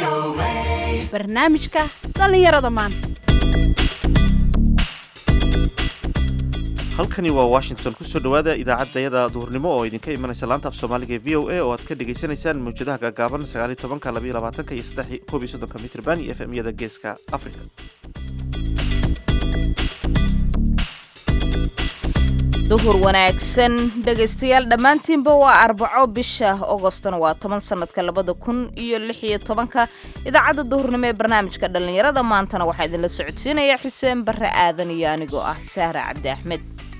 barnaamijka dhallinyarada maanta halkani waa washington kusoo dhowaada idaacadayada duhurnimo oo idinka imanaysa laanta af soomaaliga ee v o a oo aad ka dhagaysanaysaan mawjadaha gaagaaban sagaaliy tobanka labaiyo labaatanka iyo saddex koob iyo soddonka mitrban iyo efmyada geeska africa duhur wanaagsan dhegaystayaal dhammaantiinba waa arbaco bisha ogostona waa toban sanadka labada kun iyo lix iyo tobanka idaacadda duhurnimo ee barnaamijka dhallinyarada maantana waxaa idinla socodsiinaya xuseen barre aadan iyo anigoo ah sahra cabdi axmed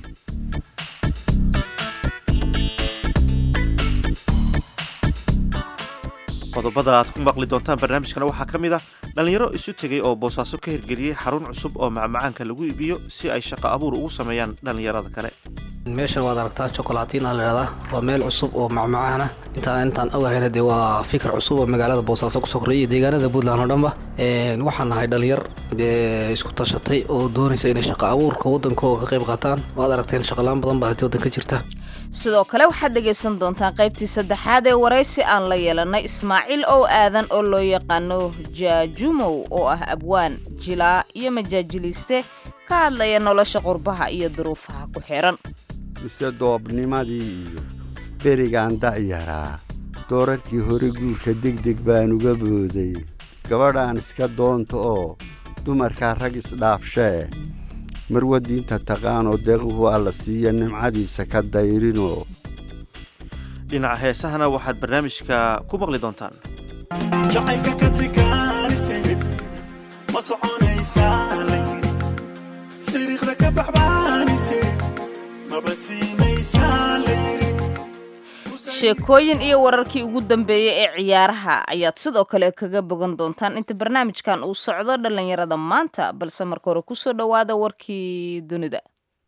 qodobada aad ku maqli doontaan barnaamijkana waxaa ka mid ah dhallinyaro isu tegay oo boosaaso ka hirgeliyey xarun cusub oo macmacaanka lagu iibiyo si ay shaqo abuur ugu sameeyaan dhallinyarada kale meeshan waad aragtaa chocolaatina layhahdaa waa meel cusub oo macmacaan ah intaan intaan ogahayna dee waa fikir cusub oo magaalada boosaaso kusoo korreeyay deegaanada puntland oo dhanba waxaan nahay dhalinyar isku tashatay oo doonaysa inay shaqo abuurka waddankooga ka qayb qaataan waad aragteen shaqalaan badan baa waddan ka jirta sidoo kale waxaad dhegaysan doontaan qaybtii saddexaad ee waraysi aan la yeelanay ismaaciil ow aadan oo loo yaqaano jaajumow oo ah abwaan jilaa iyo majaajiliiste ka hadlaya nolosha qurbaha iyo duruufaha ku xiran mise doobnimadii iyo berigaan da'yaraa doorarkii hore guurka degdeg baan uga booday gabadhaan iska doonta oo dumarkaa rag isdhaafshee marwa diinta taqaanoo deequhu alla siiya nimcadiisa ka dayrinoo dhinaca heesahana waxaad barnaamijka ku maqli doontaan jacaylka kasikaanisid ma soconaysaa layiri siriiqda ka baxbaanisid maba siinaysaa layiri sheekooyin iyo wararkii ugu dambeeyey ee ciyaaraha ayaad sidoo kale kaga bogan doontaan inta barnaamijkan uu socdo dhallinyarada maanta balse marka hore kusoo dhowaada warkii dunida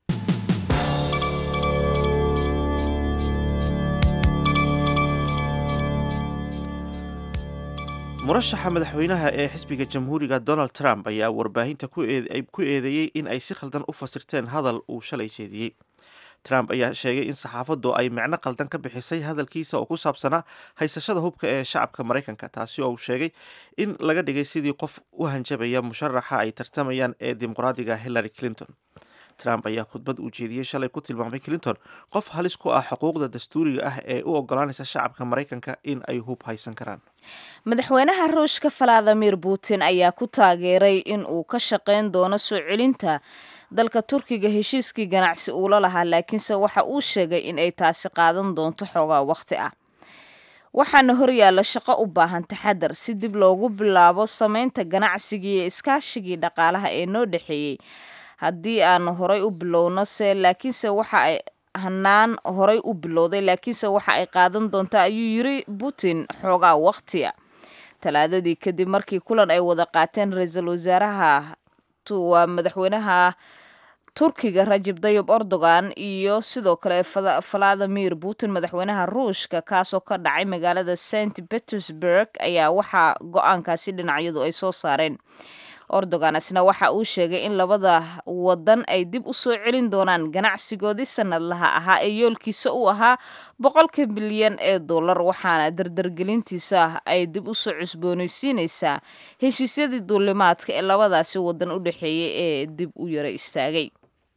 murashaxa madaxweynaha ee xisbiga jamhuuriga donald trump ayaa warbaahinta ku eedeeyey in ay si khaldan u fasirteen hadal uu shalay jeediyey trump ayaa sheegay in saxaafaddu ay micno qaldan ka bixisay hadalkiisa oo ku saabsanaa haysashada hubka ee shacabka maraykanka taasi oo uu sheegay in laga dhigay sidii qof u hanjabaya musharaxa ay tartamayaan ee dimuqraadiga hillary clinton trump ayaa khudbad uu jeediyey shalay ku tilmaamay clinton qof halis ku ah xuquuqda dastuuriga ah ee u ogolaanaysa shacabka maraykanka in ay hub haysan karaan madaxweynaha ruushka valadimir putin ayaa ku taageeray in uu ka shaqayn doono soo celinta dalka turkiga heshiiskii ganacsi uula lahaa laakiinse waxa uu sheegay in ay taasi qaadan doonto xoogaa wakhti ah waxaana horyaalla shaqo u baahan taxadar si dib loogu bilaabo samaynta ganacsigii iyo iskaashigii dhaqaalaha ee noo dhexeeyey haddii aan horay u bilowno se laakiinse waxa ay hanaan horay u bilowday laakiinse waxa ay qaadan doontaa ayuu yiri putin xoogaa wakhtiya talaadadii kadib markii kulan ay wada qaateen ra-iisul wasaaraha waa madaxweynaha turkiga rajib dayib erdogan iyo sidoo kale valadimir putin madaxweynaha ruushka kaasoo ka dhacay magaalada st petersburg ayaa waxaa go-aankaasi dhinacyadu ay soo saareen erdogan isna waxa uu sheegay in labada wadan ay dib u soo celin doonaan ganacsigoodii sanadlaha ahaa ee yoolkiisa u ahaa boqolka bilyan ee dollar waxaana dardargelintiisa ay dib usoo cusboonaysiinaysaa heshiisyadii duulimaadka ee labadaasi wadan u dhexeeyay ee dib u yara istaagay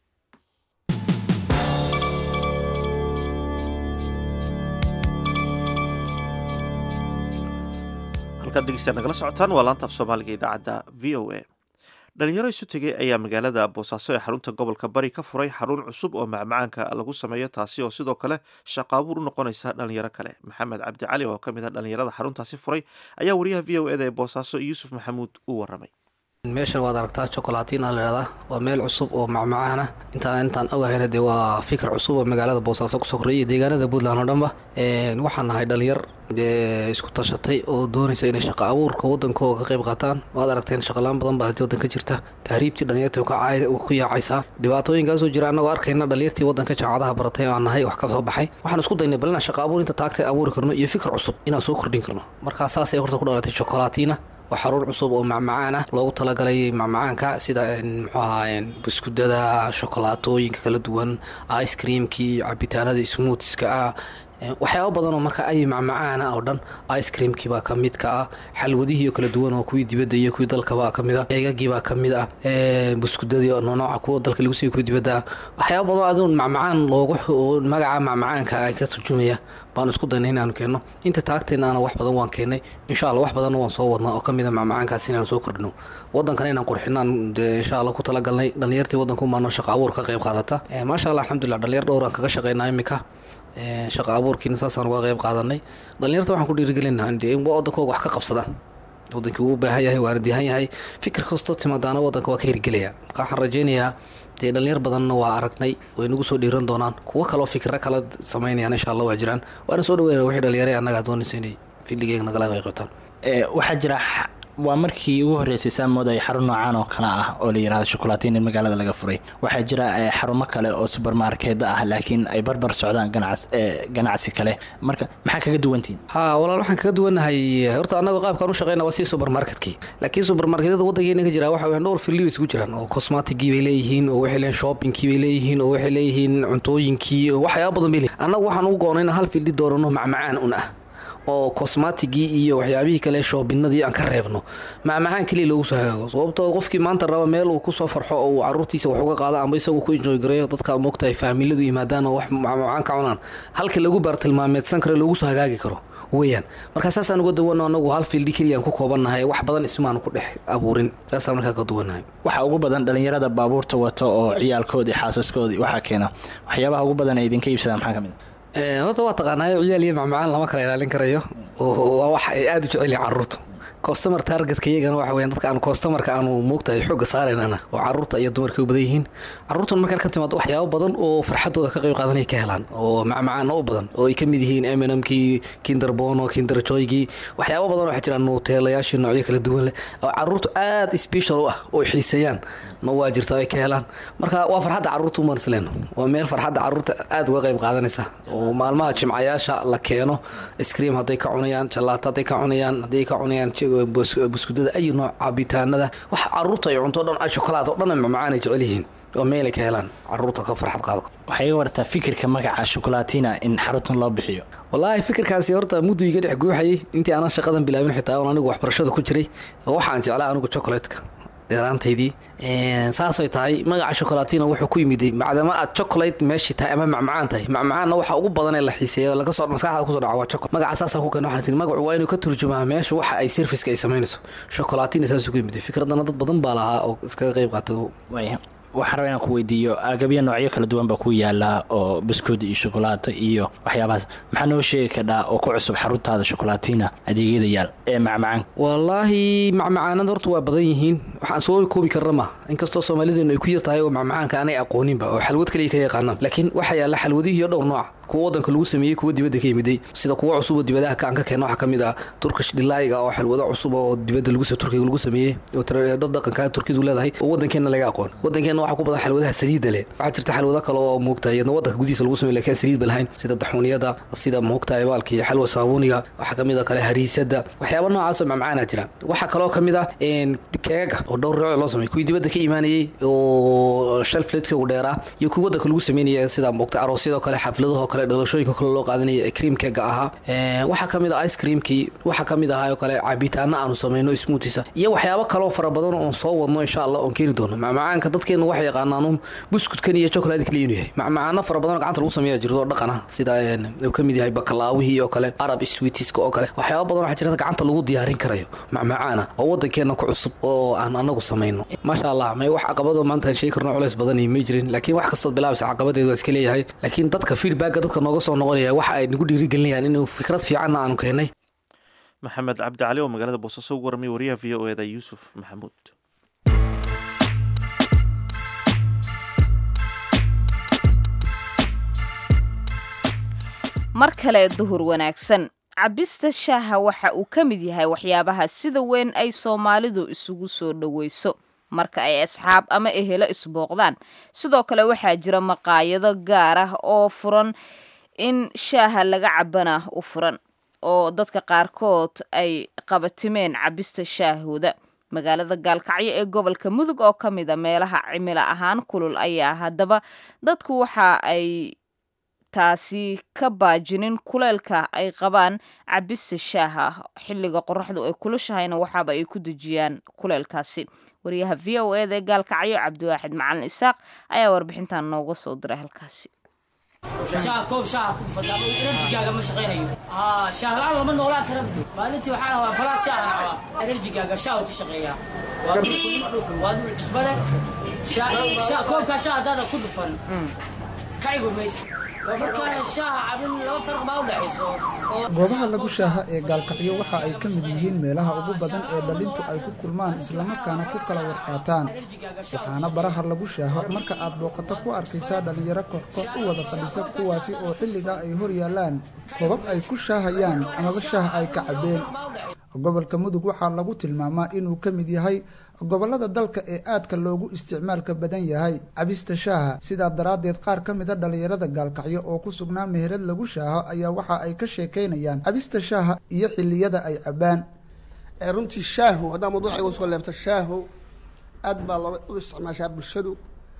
halkaad degeystaad nagala socotaan waa laanta af soomaaliga idaacadda v o a dhalinyaro isu tegay ayaa magaalada boosaaso ee xarunta gobolka bari ka furay xarun cusub oo macmacaanka lagu sameeyo taasi oo sidoo kale shaqaabuur u noqonaysa dhalinyaro kale maxamed cabdi cali oo ka mid ah dhalinyarada xaruntaasi furay ayaa wariyaha v o eda ee boosaaso yuusuf maxamuud u waramay meeshan waad aragtaa chocolaatina layhahdaa waa meel cusub oo macmacaan ah intaan intaan ogahayna dee waa fikir cusub oo magaalada boosaaso kusoo korreeyay deegaanada puntland oo dhanba waxaan nahay dhalinyar isku tashatay oo doonaysa inay shaqo abuurka waddankooga ka qayb qaataan waad aragteen shaqalaan badan baa waddan ka jirta tahriibtii dhalinyartii ku yaacaysaa dhibaatooyinkaasoo jira annagoo arkayna dhalinyartii waddanka jaamacadaha baratay aan nahay wax ka soo baxay waxaan isku daynay bal inaan shaqo abuur inta taagtay abuuri karno iyo fikir cusub inaan soo kordhin karno markaa saasay horta ku dhalatay chocolaatina waa xaruun cusub oo macmacaan ah loogu talagalay macmacaanka sida muxuu ahaa buskudada shokolaatooyinka kala duwan ice creamkii cabitaanada smootska ah Ee, waxyaabo badan oo marka ay macmacaana oo dhan ice creamkii baa ka mid ka ah xalwadihii oo kala duwan oo kuwii dibadda iyo kuwii dalka baa ka mid ah eegagii baa ka mid ah ee, buskudadii oo nooca kuwa dalka lagu siiyo kuwii dibadda ah waxyaabo badan aduun macmacaan loogu oo magaca macmacaanka ay ka turjumaya baanu isku daynay inaanu keenno inta taagteennaana wax badan waan keennay insha allah wax badanna waan soo wadnaa oo ka mid a macmacaankaas inaanu soo kordhino waddankana inaan qurxinaan dee insha allah ku talagalnay dhallinyartii waddanku maano shaqo abuur ka qayb qaadata Ee, maasha allah alxamdulilah dhalinyar dhowr aan kaga shaqaynaa imika Ee, shaqo abuurkiina saasaan uga qayb qaadanay dhalinyarta waxaan ku dhiirigelinaa in dee in waddankooga wax ka qabsadaan wadankii uu u baahan yahay waana dihan yahay fikir kastoo timaadaana waddanka waa ka hirgelaya marka waxaan rajaynayaa dee dhalinyar badanna waa aragnay way nagu soo dhiiran doonaan kuwo kaloo fikiro kala samaynayaan insha allah waa jiraan waana soo dhaweynaya wixii dhalinyare annaga doonaysa inay filigeega nagala qayb qabtaan Ee, waxaa jira x- waa markii ugu horreysay saamood ay xarun noocaan oo kale ah oo la yidhahdo shukulaatiin in magaalada laga furay waxaa jira ee, xarumo kale oo subermarkeeda ah laakiin ay barbar socdaan ganacs ee, ganacsi kale marka maxaa kaga duwantihin haa walaal waxaan kaga duwannahay horta annaga qaabkaan u shaqeyna waa sii supermarketkii laakiin supermarketyada waddankeena ka jira waxa weeyaan dhowr filli bay isugu jiraan oo cosmaticgii bay leeyihiin oo waxay leeyihiin shoppingkii bay leeyihiin oo waxay leeyihiin cuntooyinkii oo waxyaaba badan bay leeyihiin annagu waxaan ugu goonay inaan hal filli doorano macmacaan un ah oo cosmaticgii iyo waxyaabihii kale shoobinadii aan ka reebno macmacaan keliya loogu soo hagaago sababtoo qofkii maanta raba meel uu kusoo farxo oo uu caruurtiisa wax uga qaado amba isagu ku enjoy gareeyo dadka moogtahay faamiladu yimaadaan oo wax macmacaan ka cunaan halka lagu baartilmaameedsan karo loogu soo hagaagi karo weeyaan marka saasaan uga duwanno anagu hal fiildi keliyaan ku koobannahay wax badan ismaanu ku dhex abuurin saasaan markaa ka duwannahay waxaa ugu badan dhalinyarada baabuurta wato oo ciyaalkoodii xaasaskoodii waxaa keena waxyaabaha ugu badan ay idinka iibsadaan maxaa ka mid a Ee, horta waa taqaanaayo ciyaal iyo macmacaan lama kala ilaalin karayo oo waa wax ay aada u jecel yihiin carruurtu customer targetka iyagana waxa weeyaan dadka aan customerka aanu moogtahay xoogga saaraynana oo carruurta iyo dumarka u badan yihiin carruurtan markaan ka timaado waxyaabo badan oo farxadooda ka qayb qaadanay ka helaan oo macmacaana u badan oo ay ka mid yihiin M&M-kii kinder bono kinder joygii waxyaabo badan waxaa jira nuteelayaashii noocyo kala duwan leh oo carruurtu aada special u ah oo ay xiiseeyaan ma waa jirta ay ka helaan marka waa farxadda carruurta umaan isleeno waa meel farxadda carruurta aada uga qayb qaadanaysa oo maalmaha jimcayaasha la keeno iskriim hadday ka cunayaan jalaato hadday ka cunayaan hadday ka cunayaan ji- bus- buskudada ayu nooc cabitaanada wax carruurta ay cunto o dhan ay shokolaad oo dhan macmacaan ay jecel yihiin oo meel ay ka helaan carruurta ka farxad qaado waxay iga wartaa fikirka magaca shukulaatina in xaruntan loo bixiyo wallaahi fikirkaasi horta muddu iga dhex guuxayay intii aanan shaqadan bilaabin xitaa oon anigu waxbarashada ku jiray oo waxaan jeclaa anigu chocolatka yaraantaydii saasay tahay magaca shokolatina wuxuu ku yimiday macdama aad chocolate meeshii tahay ama macmacaan tahay macmacaanna waxa ugu badan ee la xiiseeyo laga soo maskaxda kusoo dhaca waa chocolate magaca saasaan ku keen waxaan tii magacu waa inuu ka turjumaa meesha waxa ay serviceka ay samaynayso shokolatina saasuu ku yimiday fikradana dad badan baa lahaa oo iskaga qayb qaatay waaya waxaan rabaa inaan ku weydiiyo agabyo noocyo kala duwan baa ku yaala oo biskud iyo shukulaato iyo waxyaabahaas maxaa noo sheegi kadhaa oo ku cusub xaruntaada shukulaatina adeegyada yaal ee macmacaan wallaahi macmacaanada horta waa badan yihiin waxaan soo koobi karna ma inkastoo soomaalideenu ay ku yar tahay oo macmacaanka aanay aqooninba oo xalwad kaliya ka yaqaanaan laakiin waxaa yaalla xalwadihii dhowr nooc kuwa wadanka lagu sameeyey kuwa dibadda ka yimiday sida kuwa cusub oo dibadaha ka aan ka keenno waxaa ka mid ah turkish dhilaayiga oo xalwado cusub oo dibadda lagu turkiga lagu sameeyey oo tira- dad dhaqanka turkidu leedahay oo wadankeena laga aqoon wadankeena waxaa ku badan xalwadaha saliidda leh waxaa jirta xalwado kale oo moogtahay iyadna wadanka gudihiisa lagu sameeyey laakiin aan saliidba lahayn sida daxuuniyada sida moogtahay baalkii xalwa saabuuniga waxaa ka mid ah kale hariisada waxyaaba noocaas oo macmacaana jira waxaa kaloo ka mid ah een, keega oo dhowr nooc loo sameeyey kuwii dibadda ka imaanayey oo shelfletkoogu dheeraa iyo kuwii wadanka lagu sameynaya sida moogta aroosyadoo kale xafladahoo kale dhalashooyinka kale loo qaadanaya ee cream keega ahaa Ee, waxaa ka mid ah ice creamkii waxaa ka mid ahaa oo kale cabitaano aanu sameyno smoothiesa iyo waxyaabo kaloo fara badan oon soo wadno insha allah oon keeni doono macmacaanka dadkeena waxay yaqaanaan un buskudkan iyo chocolate kaliya inuu yahay macmacaano fara badan oo gacanta lagu sameeya jirto oo dhaqan ah sida een, uu ka mid yahay bakalaawihii oo kale arab sweetiska oo kale waxyaabo badan waxaa jirta gacanta lagu diyaarin karayo macmacaana oo wadankeena ku cusub oo aan anagu samayno maasha allah may wax caqabado maanta aan sheegi karno culays badan may jirin laakiin wax kastood bilaabaysa caqabadeedu waa iska leeyahay laakiin dadka feedbacka dadka nooga soo noqonaya waxa ay nagu dhiirigelinayaan inuu fikrad fiicanna aanu keenay maxamed cabdi cali oo magaalada boosaaso ugu warramay wariyaha v o eda yuusuf maxamuud mar kale duhur wanaagsan cabista shaaha waxa uu ka mid yahay waxyaabaha sida weyn ay soomaalidu isugu soo dhoweyso marka ay asxaab ama ehelo isbooqdaan sidoo kale waxaa jira maqaayado gaar ah oo furan in shaaha laga cabana u furan oo dadka qaarkood ay qabatimeen cabista shaahooda magaalada gaalkacyo ee gobolka mudug oo ka mid a meelaha cimilo ahaan kulul ayaa haddaba dadku waxa ay taasi ka baajinin kuleelka ay qabaan cabista shaaha xilliga qoraxdu ay kulashahayna waxaaba ay ku dejiyaan kuleelkaasi wariyaha v o eda ee gaalkacyo cabdiwaaxid macalin isaaq ayaa warbixintan nooga soo diray halkaasi shaha koob shaha ku fadda enerjigaaga ma shaqaynayo aa shaah la-aan lama noolaan kara maalintii waxaan rabaa falaas shaah aan rabaa enerjigaaga shaah ku shaqeeyaa waa dhul waa dhul cusbale koobkaa shaah haddaada ku dhufan kacigu maysa waa markaa shaaha cabin laba farq baa u dhexayso goobaha lagu shaaha ee gaalkacyo waxa ay ka mid yihiin meelaha ugu badan ee dhalintu ay ku kulmaan islamarkaana ku kala warqaataan waxaana baraha lagu shaaho marka aad booqato ku arkaysaa dhallinyaro kooxkoox u wada fadhisa kuwaasi oo xilligaa ay hor yaallaan koobab ay ku shaahayaan amaba shaah ay ka cabbeen gobolka mudug waxaa lagu tilmaamaa inuu ka mid yahay gobollada dalka ee aadka loogu isticmaalka badan yahay cabista shaaha sidaa daraaddeed qaar ka mida dhallinyarada gaalkacyo oo ku sugnaa meherad lagu shaaho ayaa waxa ay ka sheekaynayaan cabista shaaha iyo xilliyada ay cabbaan runtii shaahu haddaa mawduuca igu soo leebto shaahu aad baa loo u isticmaashaa bulshadu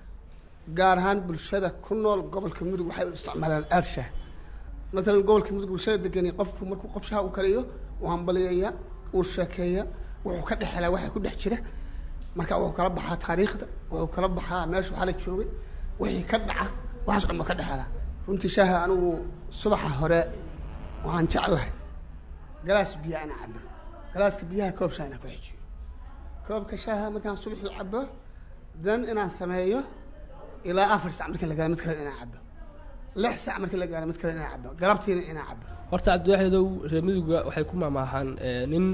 gaar ahaan bulshada ku nool gobolka mudug waxay u isticmaalaan aada shaah matalan gobolka mudug bulshada degani qofku markuu qof shaah u kariyo uu hambaliyaya uu sheekeeya wuxuu ka dhex helaa waxa ku dhex jira marka wuxuu kala baxaa taariikhda wuxuu kala baxaa meesha waxaa la joogay wixii ka dhaca waxaas dhan ba ka dhex helaa runtii shaaha anigu subaxa hore waxaan jeclahay galaas biyo ana cabo galaaska biyaha koob shaah inaan ku xejiyo koobka shaaha markaan subaxii cabo dan inaan sameeyo ilaa afar sac markii la gaaro mid kale inaan cabo lix sac markii la gaaro mid kale inaan cabo galabtiina inaan cabo horta cabdiwaaxidow reer miduga waxay ku maamaahaan nin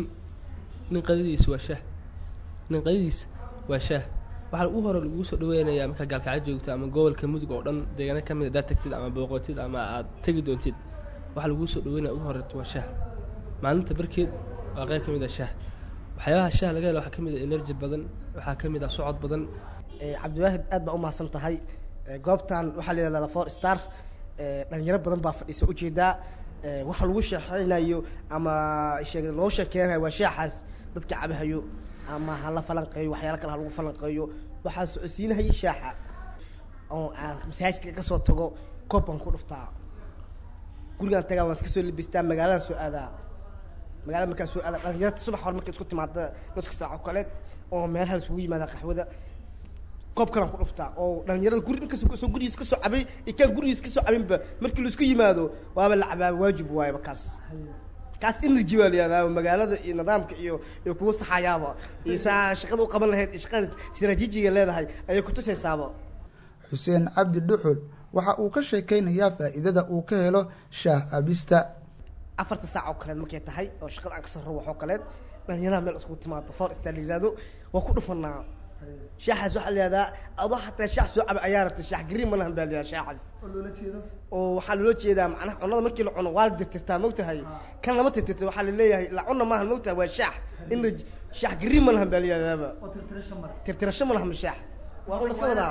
nin qadadiisa waa shaah nin qadadiisa waa shaah waxaa ugu hore lagugu soo dhaweynayaa markaa gaalkacyo joogta ama gobolka mudug oo dhan deegaano ka mid haddaad tagtid ama booqotid ama aad tegi doontid waxaa laguu soo dhaweynaya ugu horeeto waa shaah maalinta barkeed waa qayb ka mid ah shaah waxyaabaha shaah laga helo waxaa ka mid ah energy badan waxaa ka mid ah socod badan cabdiwaahid aad baa u mahadsan tahay goobtan waxaa la yidhahdaa four star dhalinyaro badan baa fadhiisa ujeedaa waxa lagu sheexeynayo ama sheeg loo sheekeynayo waa shaaxaas dadka cabahayo ama ha la falanqeeyo waxyaalo kale ha lagu falanqeeyo waxaa socodsiinahaya shaaxa oo aan masaajidka ka soo tago koob baan ku dhuftaa gurigaan tagaa waan iska soo labistaa magaalada soo aadaa magaalada markaa soo aadaa dhalinyarta subax hore markay isku timaada nuska saaco kale oo meelaha isugu yimaada qaxwada koob kalaan ku dhuftaa oo dhalinyarada guri inkastoo soo gurigiis ka soo cabay iyo kaan gurigiis ka soo cabinba markii laisku yimaado waaba la cabaa waajib waayaba kaas kaas energy waa la yihahdaa magaalada iyo nidaamka iyo iyo kuwa saxayaaba iyo saa shaqada u qaban lahayd iyo shaqada sirajiijiga leedahay ayay kutusaysaaba xuseen cabdi dhuxul waxa uu ka sheekaynayaa faa'iidada uu ka helo shaah abista afarta saac oo kaleed markay tahay oo shaqada aan kasoo rabo waxoo kaleed dhalinyaraha meel iskugu timaado foor stalizaado waa ku dhufanaa shaaxaas waxaa la yihahdaa adoo xataa shaax soo caba ayaa rabta shaax green malahan baa la yihahdaa shaaxaas oo waxaa loola jeedaa macnaha cunada markii la cuno waa la tirtirtaa mogtahay kan lama tirtirto waxaa la leeyahay la cuna maahan mogtahay waa shaax in shaax green malahan baa la yihahdaaba tirtirasho malahan shaax waa un laska wadaa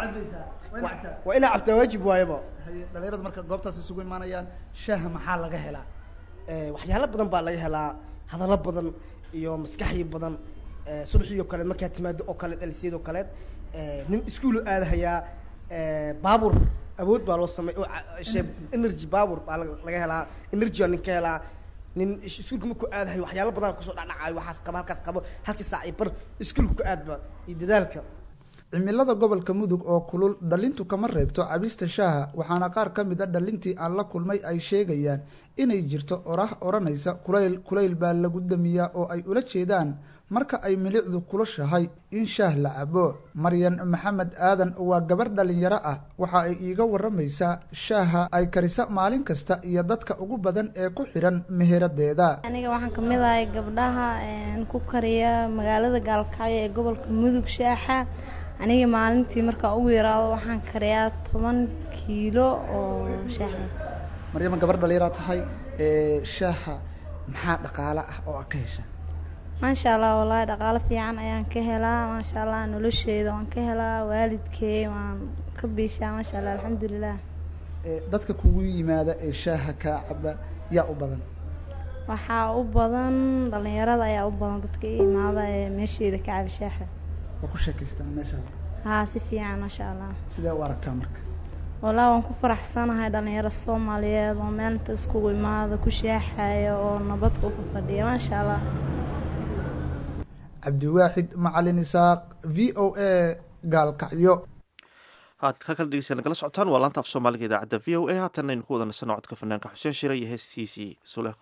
waa inaa cabtaa waajib waayaba dhalinyaradu marka goobtaas isugu imaanayaan shaaha maxaa laga helaa waxyaalo badan baa laga helaa hadallo badan iyo maskaxyo badan subaxii oo kaleed markaa timaado oo kaleed elseed oo kaleed nin iskuulu aadahayaa baabur awood baa loo samey energy baabur baa laga helaa energy baa nin ka helaa nin iskuulka markuu aadahayo waxyaalo badan kusoo dhacdhacayo waxaas qabo halkaas qabo halkii saac iyo bar iskuulka ku aadba iyo dadaalka cimilada gobolka mudug oo kulul dhalintu kama reebto cabista shaaha waxaana qaar ka mid a dhalintii aan la kulmay ay sheegayaan inay jirto orah odhanaysa kulayl kulayl baa lagu damiyaa oo ay ula jeedaan marka ay milicdu kulushahay in shaah la cabo maryan maxamed aadan waa gabar dhalinyaro ah waxa ay iiga waramaysaa shaaha ay karisa maalin kasta iyo dadka ugu badan ee ku xidhan meheradeeda aniga waxaan ka mid ahay gabdhaha ku kariya magaalada gaalkacyo ee gobolka mudug shaaxa aniga maalintii markaa ugu yaraado waxaan kariyaa toban kiilo oo shaaxa maryama gabar dhalinyara tahay shaaha maxaa dhaqaale ah oo a ka hesha maasha allah wallaahi dhaqaalo fiican ayaan ka helaa maasha allah nolosheeda waan ka helaa waalidkey waan ka biishaa maasha allah alxamdulilah dadka kugu yimaada ee shaaha kaa caba yaa u badan waxaa u badan dhalinyarada ayaa u badan dadka i imaada ee meesheeda ka caba shaaxa waa ku sheekaystaan meesha haa si fiican maasha allah sidee u aragtaa marka walaa waan ku faraxsanahay dhalinyaro soomaaliyeed oo meelinta iskugu imaada ku shaaxaya oo nabad ku fadhiya maasha allah cabdiwaaxid macalin isaaq v o a gaalkacyo haad ka kala dhegeysa nagala socotaan waa laanta af soomaaliga idaacadda v o a haatanna aynu ku wada nasano codka fanaanka xuseen shire iyo heestiisii suleekho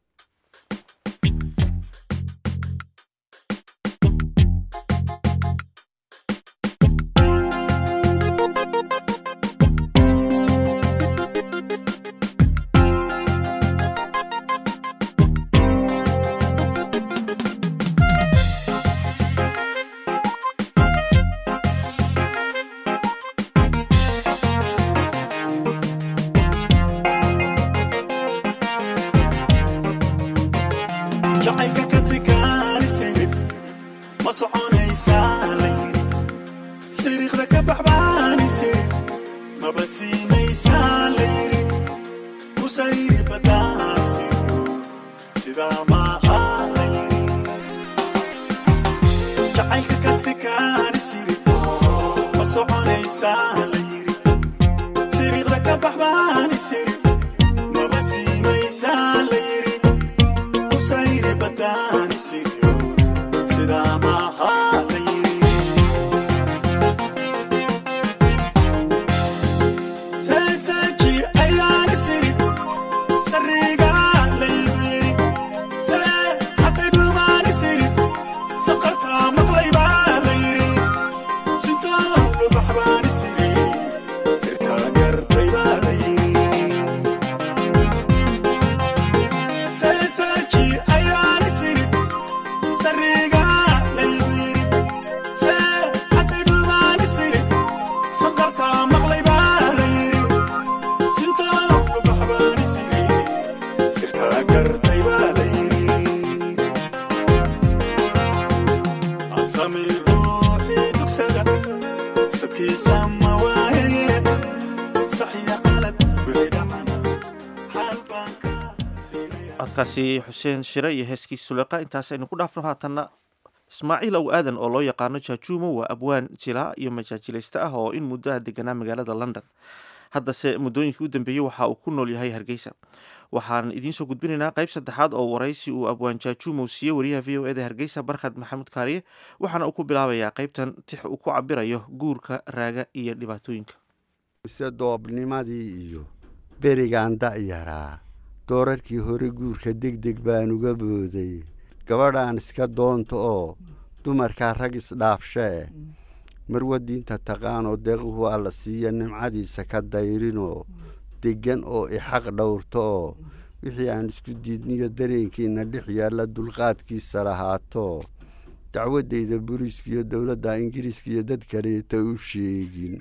jacaylka ka sikaanisirif ma soconaysaa la yiri siriiqda ka baxbaanisirif maba siimaysaa la yiri kusayri badaanisirif sidaa maaha la yiri jacaylka ka sikaanisirif ma soconaysaa la yiri siriiqda ka baxbaanisirif maba siimaysaa la yiri kusayri badaanisirif sidaa maaha la yiri seesaji ayaani sirif sariga laybiri see hatay dhumaani sirif saqarta maqlaybaa la yiri sintaa lubaxbaani siri sirtaa gartaybaa la yiri seesaji ayaani sirif sariga laybiri see hatay dhumaani sirif saqarta maqlaybaa la yiri sintaa lubaxbaani siri sirtaa gartaybaa la yiri asami ruuxii dugsada sadkiisa ma waaye saxiya qalad wixii dhacana xaal baan ka codkaasi xuseen shire iyo heeskiisa suleeqa intaas aynu ku dhaafno haatanna ismaaciil ow aadan oo loo yaqaano jaajuumo waa abwaan jilaa iyo majaajilayste ah oo in muddaha deganaa magaalada london haddase muddooyinkii u dambeeyey waxa uu ku nool yahay hargeysa waxaan idiin soo gudbinaynaa qayb saddexaad oo waraysi uu abwaan jaajuumow siiyey wariyaha v o eda hargeysa barkhad maxamuud kaariye waxaana uu ku bilaabayaa qaybtan tix uu ku cabirayo guurka raaga iyo dhibaatooyinka mise doobnimadii iyo berigaan da'yaraa doorarkii hore guurka degdeg baan uga booday gabadhaan iska doonta oo dumarkaa rag isdhaafshee marwa diinta taqaanoo deequhu alla siiya nimcadiisa ka dayrinoo deggan oo ixaq dhowrta oo wixii aan isku diidniyo dareenkiina dhex yaalla dulqaadkiisa lahaato dacwaddayda booliiska iyo dowladda ingiriiska iyo dad kaleeta u sheegin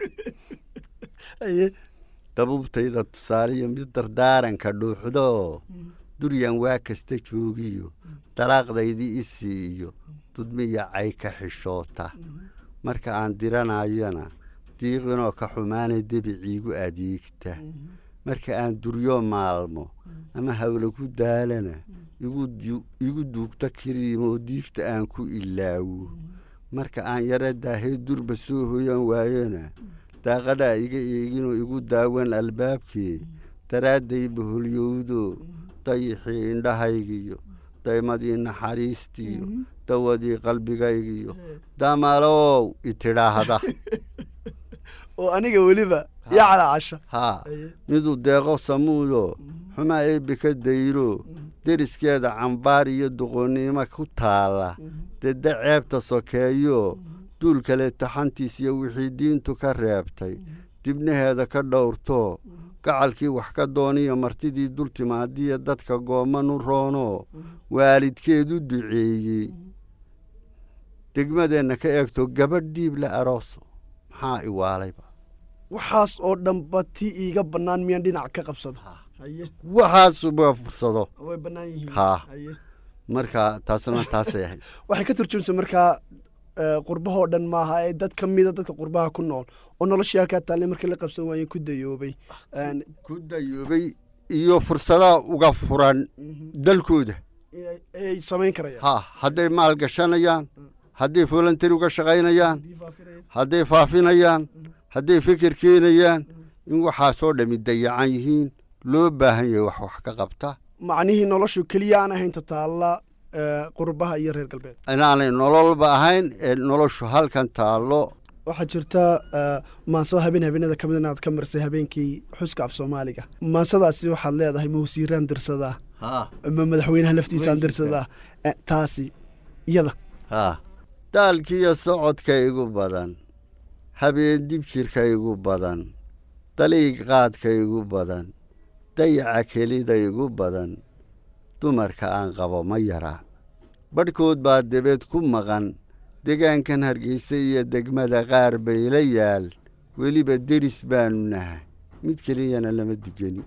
dabuubtayda tusaale iyo mid dardaaranka dhuuxdo duryan waa kasta joogiyo dalaaqdaydii isii iyo dudmiya cay ka xishoota marka aan diranayona diiqinoo ka xumaanay debiciigu adeegta marka aan duryo maalmo ama hawla ku daalana igu duugta kiriimoo diifta aan ku ilaawo marka aan yara daahee durba soo hoyan waayona daaqadaa iga eeginoo igu daawan albaabkii daraadday baholyowdo dayixii indhahaygiyo daymadii naxariistiyo dawadii qalbigaygiyo damalow itidhaahda oo aniga weliba yaa calaacasha haa miduu deeqo samuudo xumaa eebbe ka dayro deriskeeda cambaar iyo duqonnimo ku taalla dedda ceebta sokeeyo duul kale taxantiis iyo wixii diintu ka reebtay dibnaheeda ka dhowrto gacalkii wax ka dooniyo martidii dul timaadiya dadka goomanu roono waalidkeedu duceeyey degmadeenna ka eegto gabadh dhiib la arooso maxaa iwaalayba waxaas oo dhanba ti iiga bannaan miyaan dhinac ka qabsado haye waxaasuba fursado way bannaan yihiin haa haye marka taasna taasay ahayd waxay ka turjumsa markaa qurbahoo dhan maaha ee dad ka mida dadka qurbaha ku nool oo noloshii halkaa taallay markii la qabsan waayeen ku dayoobay ku dayoobay iyo fursadaha uga furan dalkooda ay samayn karayaan ha hadday maal gashanayaan hadday volunteer uga shaqaynayaan hadday faafinayaan hadday fikir keenayaan in waxaasoo dhammi dayacan yihiin loo baahan yahay wax wax ka qabta macnihii noloshu keliya aan ahayn tataalla ee, qurbaha iyo reer galbeed inaanay nololba ahayn ee noloshu halkan taallo waxaa jirta ee, maanso habeen habeenada ka mid inaad ka marsay habeenkii xuska af soomaaliga maansadaasi waxaad leedahay ma wasiiraan dirsadaa haa ma madaxweynaha laftiisaan dirsadaa Eh, taasi iyada haa daalkiiyo socodka igu badan habeen dibjirka igu badan daliig qaadka igu badan dayaca kelida igu badan dumarka aan qabo ma yara badhkood baa debeed ku maqan degaankan hargeysa iyo degmada qaar bay la yaal weliba deris baanu nahay mid keliyana lama digeni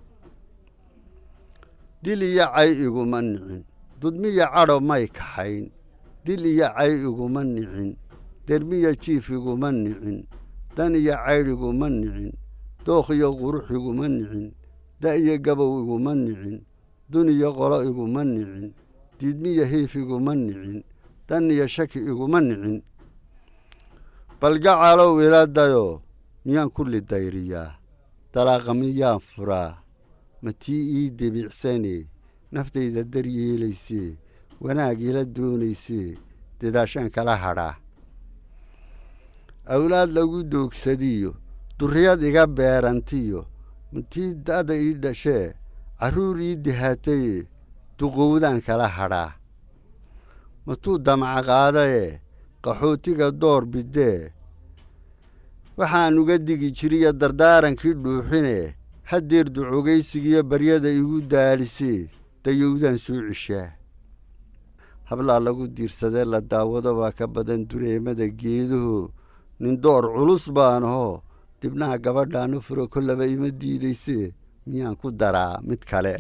dil iyo cay iguma nicin dudmiya cadho may kaxayn dil iyo cay iguma nicin dermiya jiif iguma nicin dan iyo caydh iguma nicin dookh iyo qurux iguma nicin da iyo gabow iguma nicin dun iyo qolo iguma nicin diidmiya hiif iguma nicin dan iyo shaki iguma nicin balgacalow iladayo miyaan kulli dayriyaa dalaaqa miyaan furaa ma tii ii debiicsane naftayda daryeelaysee wanaag ila doonaysee dadaashaan kala hadhaa awlaad lagu doogsadiyo durriyad iga beerantiyo matii da'da ii dhashee carruur ii dihaataye duqowdaan kala hadhaa matuu damaca qaadaye qaxootiga door bidee waxaan uga digi jiriyo dardaarankii dhuuxine haddeer ducogaysigiyo baryada igu daalisee dayowdaan soo cishaa hablaa lagu diirsadee la daawado baa ka badan dureemada geeduhu nin door culus baanahoo dibnaha gabadhaanu furo kollaba ima diidaysee miyaan ku daraa mid kale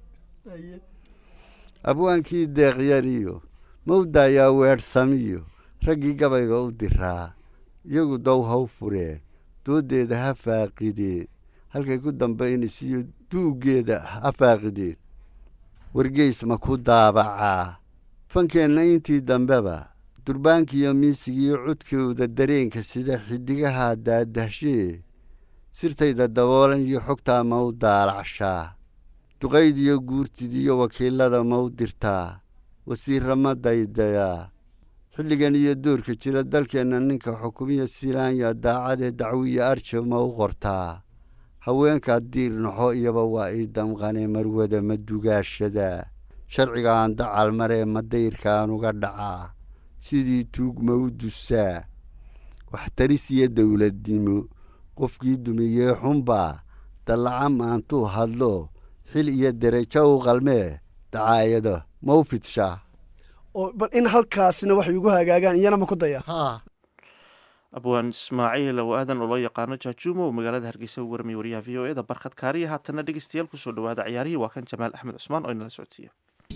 abwaankii deeqyariyo mawdaayaa weedhsamiyo raggii gabayga u diraa iyagu dow haw fureen dooddeeda ha faaqideen halkay ku dambaynaysiiyo duuggeeda ha faaqideen wargeys ma ku daabacaa fankeenna intii dambeba durbaankiiyo miisigiiyo codkooda dareenka sida xiddigaha daadahshee sirtayda daboolan iyo xogtaa ma u daalacshaa duqaydiyo guurtidiyo wakiilada ma u dirtaa wasiirra ma daydayaa xilligan iyo doorka jira dalkeenna ninka xukumiya silaanya daacadee dacwiya arja ma u qortaa haweenkaa diirnaxo iyaba waa ii damqanee marwada ma dugaashadaa sharcigaan dacal maree ma dayrkaan uga dhacaa sidii tuug ma u dusaa waxtaris iyo dowladnimo qofkii dumiyee xunbaa dallaca maantuu hadlo xil iyo derajo u qalmee dacaayado ma u fidshaa oo bal in halkaasina waxay ugu hagaagaan iyana ma ku daya abwaan ismaaciil oo aadan oo loo yaqaano jaajuumo oo magaalada hargeysa u warmay wariyaha v o e da barkhad kaariya haatana dhegeystayaal kusoo dhawaada ciyaarihii waa kan jamaal axmed cusmaan oo inala socodsiiya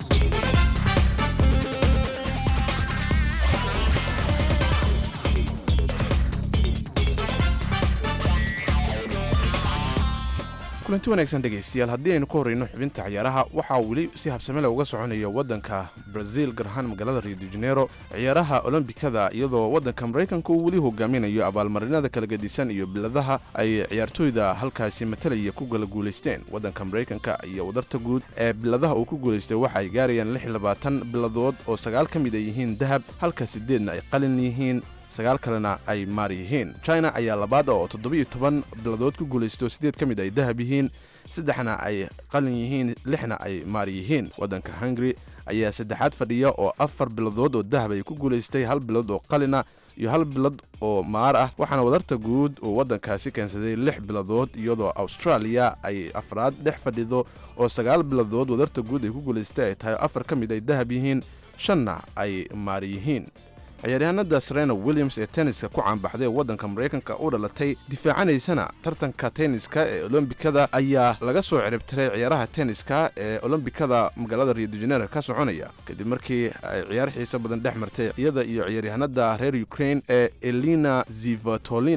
kulanti wanaagsan dhegaystayaal haddii aynu ka horreyno xubinta ciyaaraha waxaa weli si habsame leh uga soconaya waddanka brazil gaar ahaan magaalada rio de janeiro ciyaaraha olombikada iyadoo waddanka maraykanka uu weli hogaaminayo abaalmarinada kala gedisan iyo biladaha ay ciyaartooyda halkaasi matalaya ku kala guulaysteen waddanka maraykanka iyo wadarta guud ee biladaha uu ku guulaystay waxa ay gaarayaan lix iyo labaatan biladood oo sagaal ka mid ay yihiin dahab halka sideedna ay qalin yihiin sagaal kalena ay maar yihiin china ayaa labaad oo toddobiyo toban biladood ku guulaystay oo siddeed ka mid ay dahab yihiin saddexna ay qalin yihiin lixna ay maar yihiin waddanka hungari ayaa saddexaad fadhiya oo afar biladood oo dahab ay ku guulaystay hal bilad oo qalina iyo hal bilad oo maar ah waxaana wadarta guud uu waddankaasi keensaday lix biladood iyadoo australia ay afraad dhex fadhido oo sagaal biladood wadarta guud ay ku guulaystay ay tahay afar ka mid ay dahab yihiin shanna ay maar yihiin ciyaaryahanada serena williams ee tenniska ku caanbaxday ee waddanka maraykanka u dhalatay difaacanaysana tartanka tenniska ee olombikada ayaa laga soo ciribtiray ciyaaraha tenniska ee olombikada magaalada rio de janeiro ka soconaya kadib markii ay ciyaar xiisa badan dhex martay iyada iyo ciyaaryahanada reer ukraine ee elina zivatolina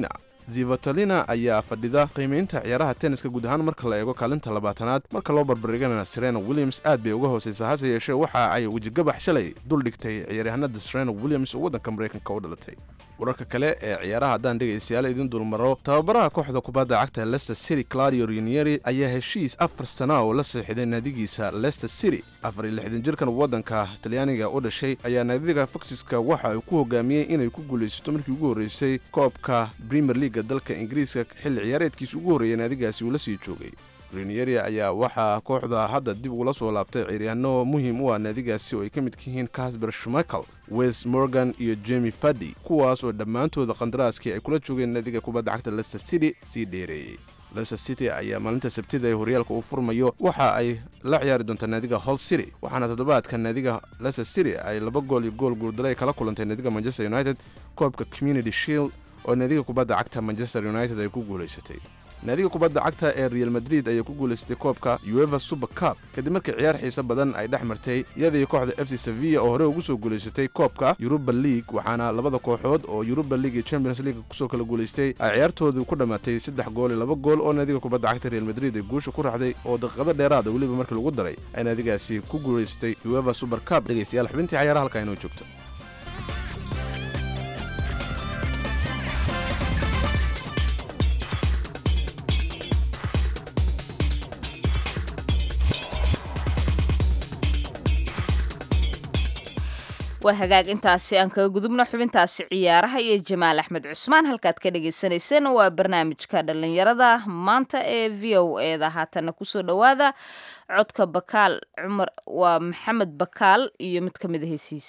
zivatalina ayaa fadhida qiimaynta ciyaaraha tenniska guud ahaan marka la eego kaalinta labaatanaad marka loo barbardhigana serena williams aad bay uga hoosaysaa hase yeeshee waxa ay wejigabax shalay dul dhigtay ciyaaryahanada serena williams oo waddanka maraykanka u dhalatay wararka kale ee ciyaaraha haddaan dhegaystayaal idin dulmaro tababaraha kooxda kubadda cagta leicester city claudio rinieri ayaa heshiis afar sana oo la seexiday naadigiisa leicester city afar iyo lixdan jirkan waddanka talyaaniga u dhashay ayaa naadiga foxiska waxa uu ku hogaamiyey inay ku guulaysato markii ugu horreysay koobka premier leaga dalka ingiriiska xilli ciyaareedkiisa ugu horreeyay naadigaasi uu la sii joogay rinieri ayaa waxaa kooxda hadda dib ugula soo laabtay ciyaaryahanno muhiim u ah naadigaasi oo ay ka midka yihiin casper schmichael wes morgan iyo jemi fadi kuwaas oo dhammaantooda qandaraaskii ay kula joogeen naadiga kubadda cagta leicester city sii dheereeyey leicester city ayaa maalinta sabtida ee horyaalka uu furmayo waxa ay la ciyaari doontaa naadiga hall city waxaana toddobaadka naadiga leicester city ay laba gool iyo gool guurdaro ay kala kulantay naadiga manchester united koobka community shield oo naadiga kubadda cagta manchester united ay ku guulaysatay naadiga kubadda cagta ee real madrid ayaa ku guulaystay koobka ueva super cup kadib markii ciyaar xiise badan ay dhex martay iyadii kooxda f c sevilla oo hore ugu soo guulaysatay koobka yuruba league waxaana labada kooxood oo yuruba league iyo champions league kusoo kala guulaystay ay ciyaartoodu ku dhammaatay saddex gool iyo laba gool oo naadiga kubadda cagta real madrid ay guusha ku raxday oo daqiiqado dheeraada weliba markii lagu daray ay naadigaasi ku guulaysatay ueva super cup dhegaystayaal xubintii cayaaraha halkaa inoo joogto waa hagaag intaasi aan kaga gudubno xubintaasi ciyaaraha iyo jamaal axmed cusmaan halkaad ka dhagaysanayseen waa barnaamijka dhallinyarada maanta ee v o eda haatana kusoo dhowaada codka bakaal cumar waa maxamed bakaal iyo mid ka mid a heysiis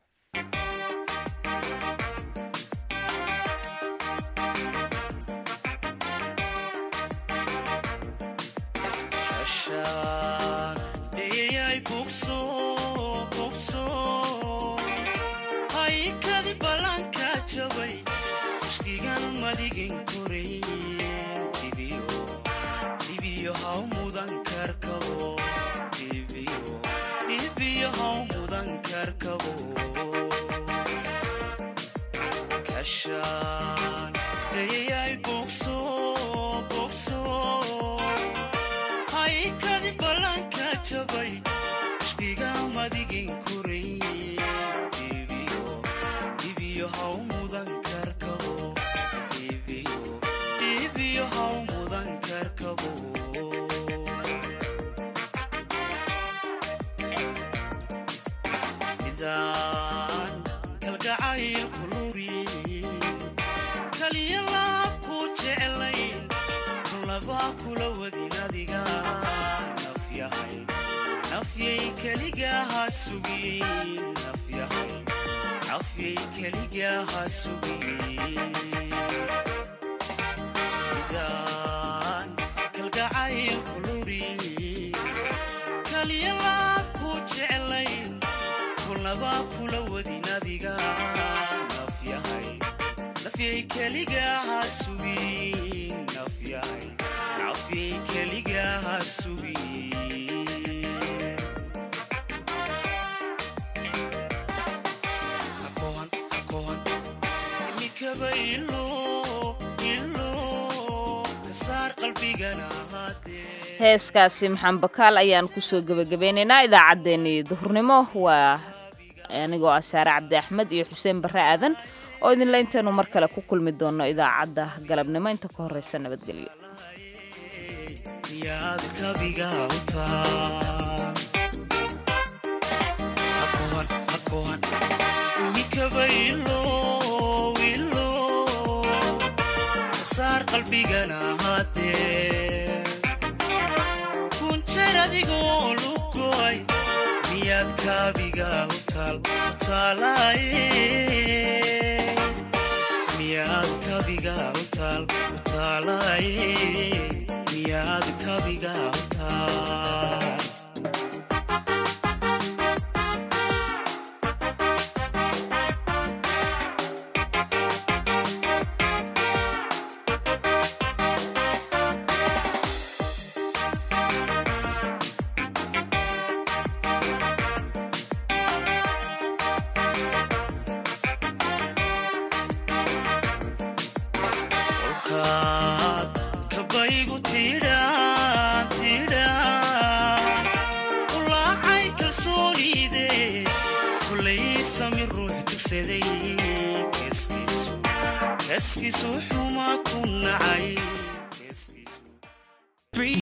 heeskaasi maxamed bakaal ayaan kusoo gebagabeynaynaa idaacaddeenii duhurnimo waa anigoo ah saare cabdi axmed iyo xuseen barre aadan oo idinle intaynu mar kale ku kulmi doonno idaacadda galabnimo inta ka horreysa nabadgelyo adigoo lugoay miyaad kaabiga miyaad kabiga utaal utaalaye miyaad kabiga utaal naftiisu xuma ku nacay